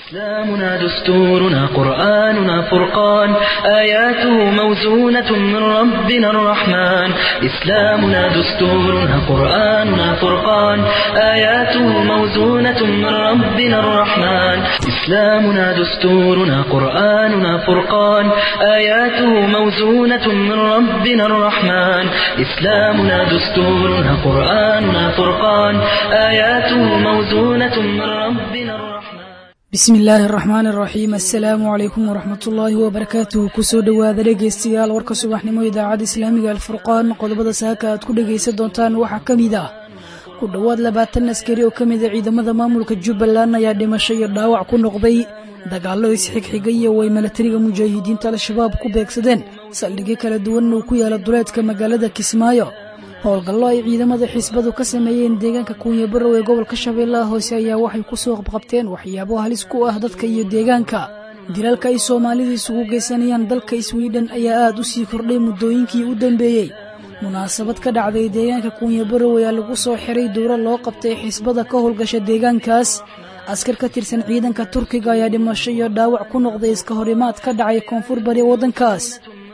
إسلامنا دستورنا قرآننا فرقان آياته موزونة من ربنا الرحمن إسلامنا دستورنا قرآننا فرقان آياته موزونة من ربنا الرحمن إسلامنا دستورنا قرآننا فرقان آياته موزونة من ربنا الرحمن إسلامنا دستورنا قرآننا فرقان آياته موزونة من ربنا الرحمن bismi illaahi araxmaan araxiim assalaamu calaykum waraxmatullaahi wabarakaatuhu kusoo dhowaada dhegaystayaal warka subaxnimo idaacadda islaamiga alfurqaan qodobada saaka aad ku dhegaysan doontaan waxaa ka mid ah ku dhowaad labaatan askari oo ka mida ciidamada maamulka jubbaland ayaa dhimasho iyo dhaawac ku noqday dagaallo isxigxigay oo ay milatariga mujaahidiinta al-shabaab ku beegsadeen saldhigyo kala duwanna uu ku yaala duleedka magaalada kismaayo howlgallo ay ciidamada xisbadu ka sameeyeen deegaanka kuunya barow ee gobolka shabeellaha hoose ayaa waxay ku soo qabqabteen waxyaabo halis ku ah dadka iyo deegaanka dilalka ay soomaalida isugu geysanayaan dalka swidhen ayaa aad u sii kordhay muddooyinkii u dambeeyey munaasabad ka dhacday deegaanka kuunya barow ayaa lagu soo xiray dowro loo qabtay xisbada ka howlgasha deegaankaas askar ka tirsan ciidanka turkiga ayaa dhimasho iyo dhaawac ku noqday iska horimaad ka dhacay koonfur bari waddankaas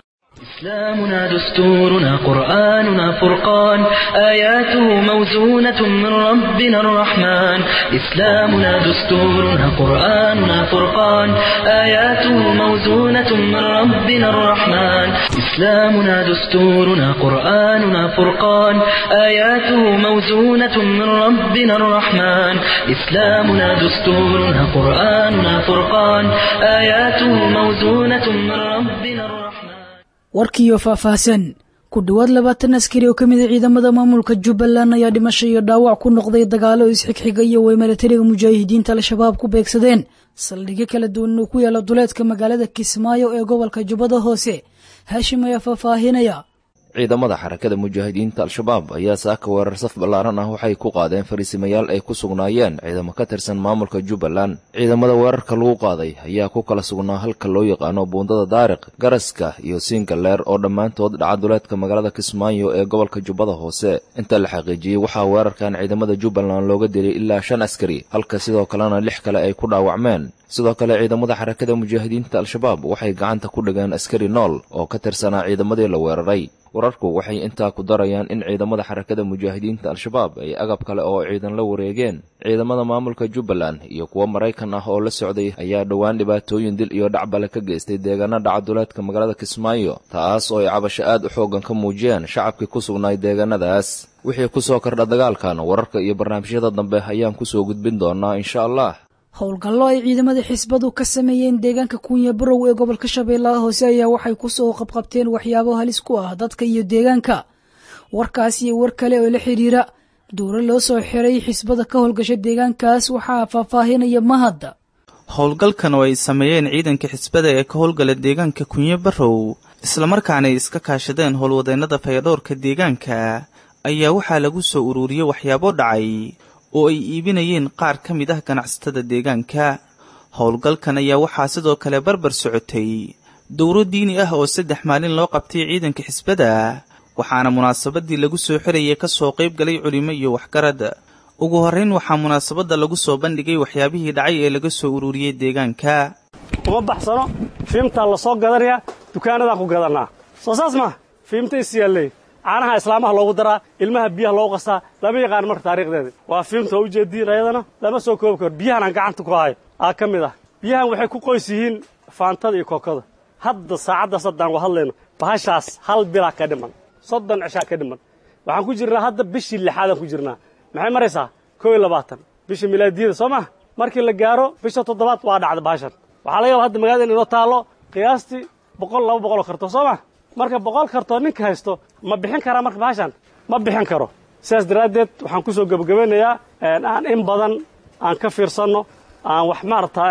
إسلامنا دستورنا قرآننا فرقان آياته موزونة من ربنا الرحمن إسلامنا دستورنا قرآننا فرقان آياته موزونة من ربنا الرحمن إسلامنا دستورنا قرآننا فرقان آياته موزونة من ربنا الرحمن إسلامنا دستورنا قرآننا فرقان آياته موزونة من ربنا الرحمن warkiiyo faahfaahsan ku dhowaad labaatan askari oo ka mida ciidamada maamulka jubbaland ayaa dhimasho iyo dhaawac ku noqday dagaallo isxigxiga iyo way milatariga mujaahidiinta al-shabaab ku beegsadeen saldhigyo kala duwan oo ku yaala duleedka magaalada kismaayo ee gobolka jubbada hoose haashim ayaa faahfaahinaya ciidamada xarakada mujaahidiinta al-shabaab ayaa saaka weerar saf ballaaran ah waxay ku qaadeen fariisimayaal ay ku sugnaayeen ciidamo ka tirsan maamulka jubbaland ciidamada weerarka lagu qaaday ayaa ku kala sugnaa halka loo yaqaano buundada daariq garaska iyo siingaleer oo dhammaantood dhaca duleedka magaalada kismaayo ee gobolka jubbada hoose inta la xaqiijiyey waxaa weerarkan ciidamada jubbaland looga dilay ilaa shan askari halka sidoo kalena lix kale ay ku dhaawacmeen sidoo kale ciidamada xarakada mujaahidiinta al-shabaab waxay gacanta ku dhigeen askari nool oo ka tirsanaa ciidamadii la weeraray wararku waxay intaa ku darayaan in ciidamada xarakada mujaahidiinta al-shabaab ay agab kale oo ciidan la wareegeen ciidamada maamulka jubbaland iyo kuwo maraykan ah oo la socday ayaa dhowaan dhibaatooyin dil iyo dhacbale ka geystay deegaana dhaca duleedka magaalada kismaayo taas oo ay cabasho aad u xooggan ka muujiyeen shacabkii ku sugnaay deegaanadaas wixii ku soo kordha dagaalkan wararka iyo barnaamijyada dambe ayaan kusoo gudbin doonaa insha allah howlgallo ay ciidamada xisbadu ka sameeyeen deegaanka kuunya barow ee gobolka shabeellaha hoose ayaa waxay ku soo qabqabteen waxyaabo halis ku ah dadka iyo deegaanka warkaas iyo war kale oo la xidhiira dowro loo soo xiray xisbada ka howlgasha deegaankaas waxaa faahfaahinaya mahadda howlgalkan oo ay sameeyeen ciidanka xisbada ee ka howlgala deegaanka kunyo barow islamarkaana ay iska kaashadeen howlwadeennada fayadhoorka deegaanka ayaa waxaa lagu soo ururiyey waxyaabo dhacay oo ay iibinayeen qaar ka mid ah ganacsatada deegaanka howlgalkan ayaa waxaa sidoo kale barbar socotay dowro diini ah oo saddex maalin loo qabtay ciidanka xisbada waxaana munaasabadii lagu soo xirayay ka soo qayb galay culimo iyo waxgarad ugu horrayn waxaa munaasabadda lagu soo bandhigay waxyaabihii dhacay ee laga soo ururiyey deegaanka uma baxsano fiimtaa la soo gadanayaa dukaanadaan ku gadannaa soo saas maa fiimta is yaalley caanaha islaamaha loogu daraa ilmaha biyaha loogu qastaa lama yaqaan marka taariikhdeeda waa fiimta oo ujeediin ayadana lama soo koobi karo biyahan aan gacanta ku hayo aa ka mid ah biyahan waxay ku qoys yihiin faantada iyo kookada hadda saacaddaas haddaan wa hadlayno bahashaas hal bilaa ka dhiman soddon cishaa ka dhiman waxaan ku jirnaa hadda bishii lixaadaan ku jirnaa maxay maraysaa kow iyo labaatan bisha milaadiyada soo maa markii la gaaro bisha toddobaad waa dhacda bahashan waxaa laga yaba hadda magaalada in inoo taallo qiyaastii boqol laba boqoloo karto soo maa marka boqol kartoo ninka haysto ma bixin karaa marka bahashan ma bixin karo sidaas daraaddeed waxaan ku soo gebagabeynayaa aan in badan aan ka fiirsanno aan wax maarata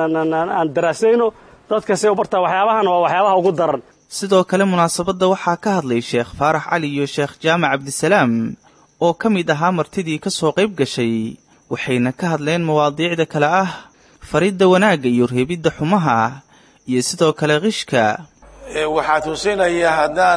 aan daraasayno dadka say u bartaa waxyaabahan waa waxyaabaha ugu daran sidoo kale munaasabadda waxaa ka hadlay sheekh faarax cali iyo sheekh jaamac cabdisalaam oo ka mid ahaa martidii ka soo qayb gashay waxayna ka hadleen mawaadiicda kale ah faridda wanaagga iyo reebidda xumaha iyo sidoo kale qishka waxaa tusinaya haddaan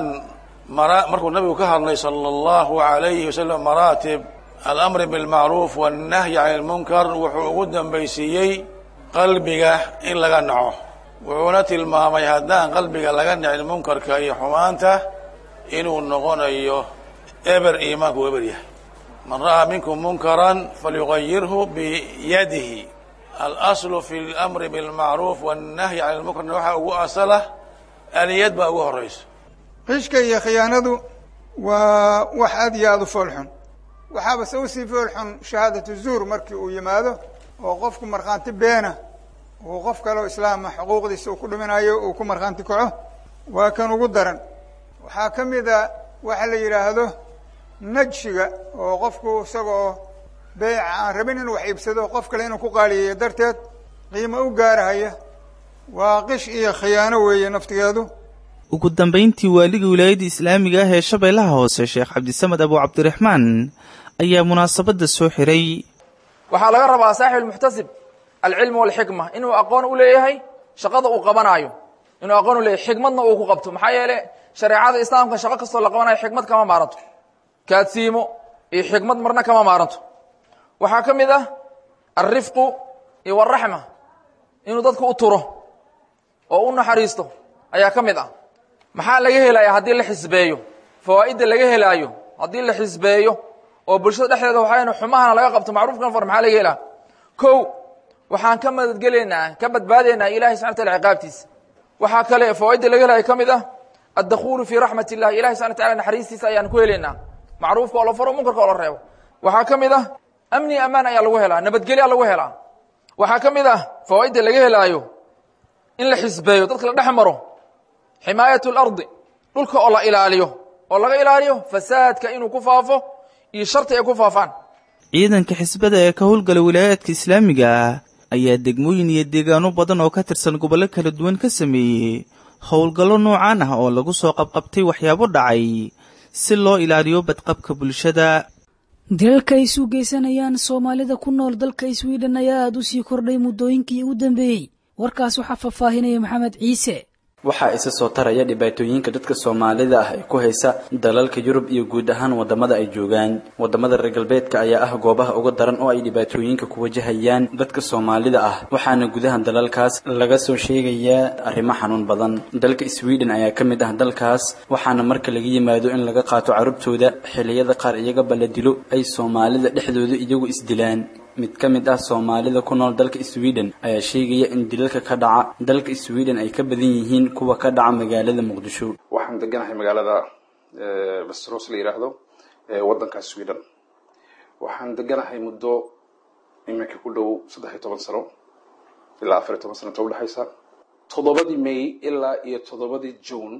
markuu nabigu ka hadlay sala allahu alayhi wasalam maraatib alamri bilmacruuf wannahyi cani lmunkar wuxuu ugu dambaysiiyey qalbiga in laga naco wuxuuna tilmaamay haddaan qalbiga laga nicin munkarka iyo xumaanta inuu noqonayo eber iimaanku eber yahay man ra'aa minkum munkaran falyugayirhu biyadihi alaslu fi اlamri bilmacruuf wannahyi can lmunkarna waxaa ugu asala aliyad baa ugu horayso qishka iyo khiyaanadu waa wax aad iyo aada u foolxun waxaaba se usii foolxun shahaadatu zuur markii uu yimaado oo qofku markhaanti beena uu qof kaleo islaama xuquuqdiisa uu ku dhiminayo uu ku markhaanti kaco waa kan ugu daran waxaa ka mid a waxa la yidhaahdo najshiga oo qofku isagoo beyca aan rabin inuu wax iibsado qof kale inuu ku qaaliyeeyo darteed qiimo u gaarahaya waa qish iyo khiyaano weeye naftigeedu ugu dambayntii waaliga wilaayadda islaamiga ah ee shabeellaha hoose sheekh cabdisamed abu cabdiraxmaan ayaa munaasabadda soo xiray waxaa laga rabaa saaxib almuxtasib alcilmu walxikma inuu aqoon u leeyahay shaqada uu qabanaayo inuu aqoon u leeyahay xikmadna uu ku qabto maxaa yeele shareecada islaamka shaqo kastoo la qabanayo xikmad kama maaranto kaadsiimo iyo xikmad marna kama maaranto waxaa ka mid ah alrifqu iyo waraxma inuu dadku u turo oo u naxariisto ayaa ka mid ah maxaa laga helaya haddii la xisbeeyo fawaa'idda laga helaayo haddii la xisbeeyo oo bulshada dhexdeeda waxaa xumahana laga qabto macruufkan far maxaa laga helaa kow waxaan ka madadgelaynaa ka badbaadaynaa ilahay subxana wataala ciqaabtiisa waxaa kale fawaa'idda laga helayo ka mid ah addakhulu fii raxmat illahi ilahi subxana wataala naxariistiisa ayaan ku helaynaa macruufka oo la faro munkarka oo la reebo waxaa ka mid ah amni amaan ayaa lagu helaa nabadgelyaa lagu helaa waxaa ka mid ah fawaa'idda laga helaayo in la xisbeeyo dadka la dhex maro ximaayat اlardi dhulka oo la ilaaliyo oo laga ilaaliyo fasaadka inuu ku faafo iyo sharti ay ku faafaan ciidanka xisbada ee ka howlgala wilaayaadka islaamiga ah ayaa degmooyin iyo deegaano badan oo ka tirsan gobollo kala duwan ka sameeyey howlgallo noocaan ah oo lagu soo qabqabtay waxyaabo dhacay si loo ilaaliyo badqabka bulshada dilalka ay isu geysanayaan soomaalida ku nool dalka swiden ayaa aada u sii kordhay muddooyinkii ugu dambeeyey warkaas waxaa faahfaahinaya maxamed ciise waxaa isa soo taraya dhibaatooyinka dadka soomaalida ah ee ku haysa dalalka yurub iyo guud ahaan wadamada ay joogaan wadamada reer galbeedka ayaa ah goobaha uga daran oo ay dhibaatooyinka ku wajahayaan dadka soomaalida ah waxaana gudaha dalalkaas laga soo sheegayaa arrimo xanuun badan dalka sweden ayaa ka mid ah dalkaas waxaana marka laga yimaado in laga qaato carruurtooda xilliyada qaar iyagaba la dilo ay soomaalida dhexdooda iyagu isdilaan mid ka mid ah soomaalida ku nool dalka sweden ayaa sheegaya in dilalka ka dhaca dalka sweden ay ka badan yihiin kuwa ka dhaca magaalada muqdisho waxaan deganahay magaalada westeros la yidhaahdo ee waddanka sweden waxaan deganahay muddo iminka ku dhow saddex iyo toban sano ilaa afar iyo toban sano inta udhexaysa toddobadii may ilaa iyo toddobadii june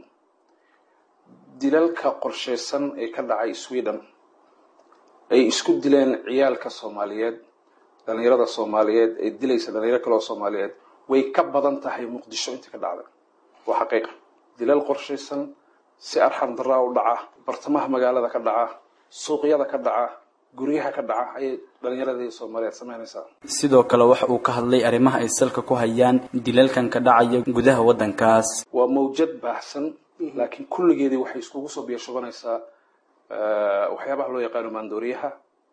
dilalka qorsheysan ee ka dhacay sweden ay isku dileen ciyaalka soomaaliyeed dhalinyarada soomaaliyeed ee dilaysa dhalinyaro kale oo soomaaliyeed way ka badan tahay muqdisho intii ka dhacday waa xaqiiqa dilal qorshaysan si arxam daraa u dhaca bartamaha magaalada ka dhaca suuqyada ka dhaca guryaha ka dhaca ayay dhalinyaradii soomaaliyeed samaynaysaa sidoo kale waxa uu ka hadlay arrimaha ay salka ku hayaan dilalkan ka dhacaya gudaha waddankaas waa mawjad baahsan laakiin kulligeedii waxay iskugu soo biyashubanaysaa waxyaabaha loo yaqaano maandooriyaha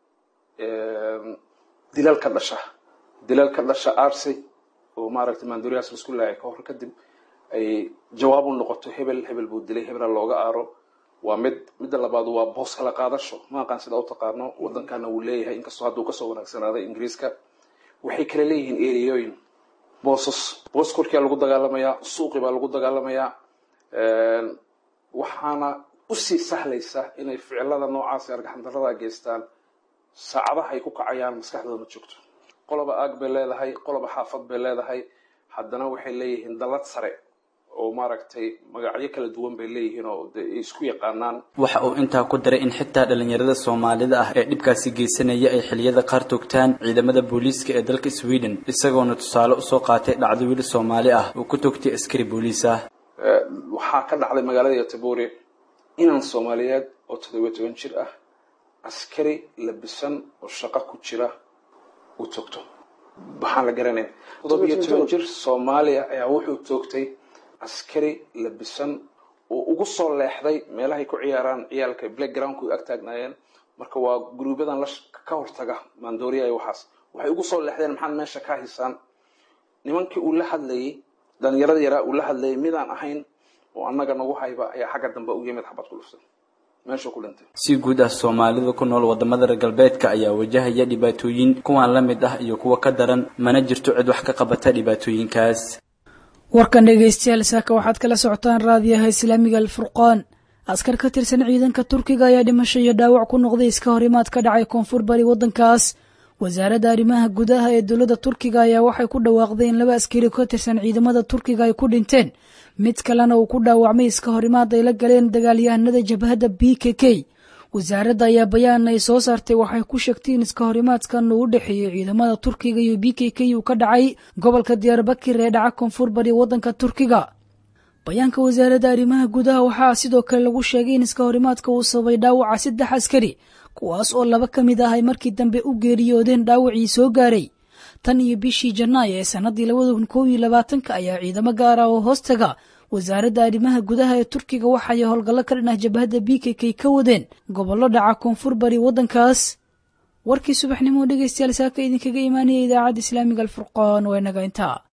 dilal ka dhasha dilal ka dhasha arsi oo maaragtay maandooriyahaas laisku laayay ka hor kadib ay jawaab u noqoto hebel hebel buu dilay hebela looga aaro waa mid midda labaad waa boos kala qaadasho ma aqaan sida u taqaano waddankana wuu leeyahay inkastoo hadduu kasoo wanaagsanaaday ingiriiska waxay kala leeyihiin ereyooyin boosas boos korkiyaa lagu dagaalamayaa suuqi baa lagu dagaalamayaa waxaana usii sahlaysa inay ficilada noocaas argaxandarada geystaan saacadaha ay ku kacayaan maskaxdooda ma joogto qoloba aag bay leedahay qoloba xaafad bay leedahay haddana waxay leeyihiin dallad sare oo maaragtay magacyo kala duwan bay leeyihiin oo de isku yaqaanaan waxa uu intaa ku daray in xitaa dhalinyarada soomaalida ah ee dhibkaasi geysanaya ay xilliyada qaar toogtaan ciidamada booliiska ee dalka sweden isagoona tusaale usoo qaatay dhacdo wiil soomaali ah uu ku toogtay askari booliis ah waxaa ka dhacday magaalada yotoburi inaan soomaaliyeed oo toddobiyo toban jir ah askari labisan oo shaqo ku jira uu toogto waxaan la garanayn toddobiyo toban jir soomaaliya ayaa wuxuu toogtay askari labisan oo ugu soo leexday meelahay ku ciyaaraan ciyaalka blackgroundku ag taagnaayeen marka waa guruubyadan la ka hortaga maandooriya iyo waxaas waxay ugu soo leexdeen maxaad meesha ka hisaan nimankii uu la hadlayey dhalinyarada yaraa uu la hadlayay midaan ahayn oo annaga nagu hayba ayaa xagga dambe u yimid xabad ku dhufsan meeshuu ku dhintay si guud ah soomaalida ku nool wadamada reer galbeedka ayaa wajahaya dhibaatooyin kuwan la mid ah iyo kuwa ka daran mana jirto cid wax ka qabata dhibaatooyinkaas warkan dhegaystayaal saaka waxaad kala socotaan raadiyaha islaamiga alfurqaan askar ka tirsan ciidanka turkiga ayaa dhimasho iyo dhaawac ku noqday iska horimaad ka dhacay koonfur bari waddankaas wasaaradda arrimaha gudaha ee dowladda turkiga ayaa waxay ku dhawaaqday in laba askari ka tirsan ciidamada turkiga ay ku dhinteen mid kalena uu ku dhaawacmay iska horimaad ay la galeen dagaalyahanada jabhadda b k k wasaaradda ayaa bayaan ay soo saartay waxay ku sheegtay in iska horimaadkan uu u dhexeeyey ciidamada turkiga iyo b k k uu ka dhacay gobolka diyaarbakir ee dhaca koonfur bari waddanka turkiga bayaanka wasaaradda arrimaha gudaha waxaa sidoo kale lagu sheegay in iska horimaadka uu sababay dhaawaca saddex askari kuwaas oo laba ka mid ah ay markii dambe u geeriyoodeen dhaawacii soo gaaray tan iyo bishii janaayo ee sannaddii labada kun kow iyo labaatanka ayaa ciidamo gaar ah oo hoostaga wasaaradda arrimaha gudaha ee turkiga waxay howlgallo ka dhan ah jabhadda b k k ka wadeen gobollo dhaca koonfur bari waddankaas warkii subaxnimo dhegaystayaal saaka idinkaga imaanaya idaacadda islaamiga alfurqaan waa inaga intaa